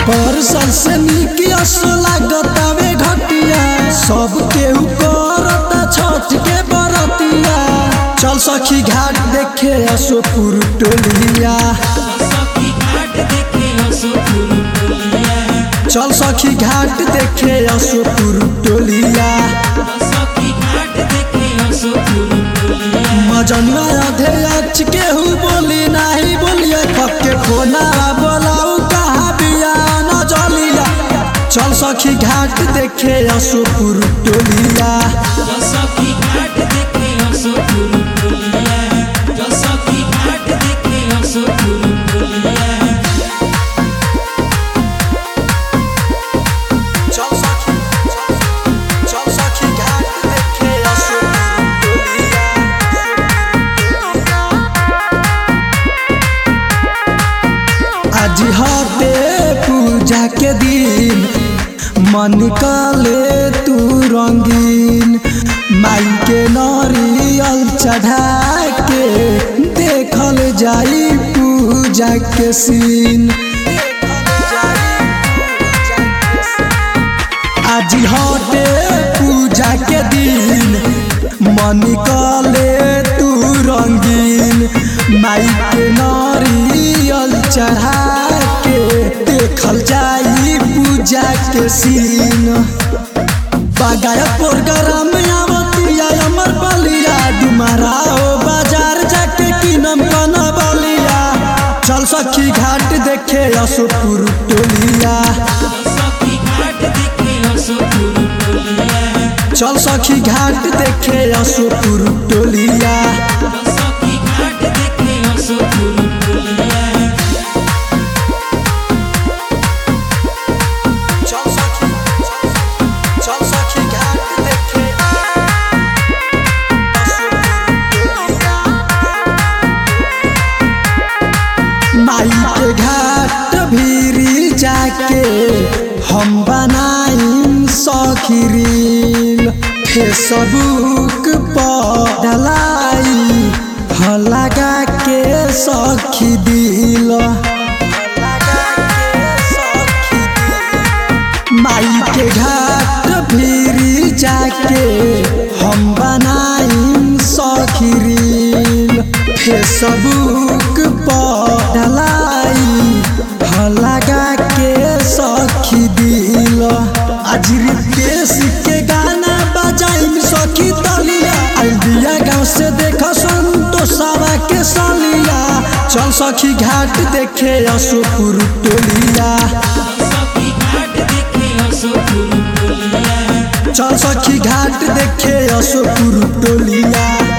पर से नीक असो लागतावे घटिया सब केहू करता छठ के बरतिया चल सखी घाट देखे असो टोलिया चल सखी घाट देखे असो टोलिया मजनुआ आधे अच केहू बोली नाही बोलिए पक्के खोना बोलाऊ कहा बिया न जलिया चल सखी घाट देखे असो टोलिया चल सखी चल सखी घाट देखे असो टोलिया आज हते पूजा के दिन मन काले तू रंगीन माई के नरियल चढ़ा के देखल जाई पूजा के सीन आज हटे पूजा के दिन मन काले तू रंगीन माई के नारियल चढ़ा के देखल जाई पूजा के सीन बगाया प्रोग्राम आवतिया अमर बलिया डुमारा ओ बाजार जाके किनम कना बलिया चल सखी घाट देखे असोपुर टोलिया चल सखी घाट देखे असोपुर टोलिया चल सखी चल सखी घाट देखे माई के घाट भीरी जाके हम बनाइम सखीरील फेसबुक पर डलाई ह लगा के सखी दिल माई के घाट भीरी जाके हम बनाइम सखीरील फेसबुक पर डलाई ह लगा के सखी दिल आज रितेश के गाना बजाइम सखी तलिया आइडिया गाँव से देख संतोषावा के सलिया चल सखी घाट देखे अशोपुर टोलिया चल सखी घाट देखे अशोपुर टोलिया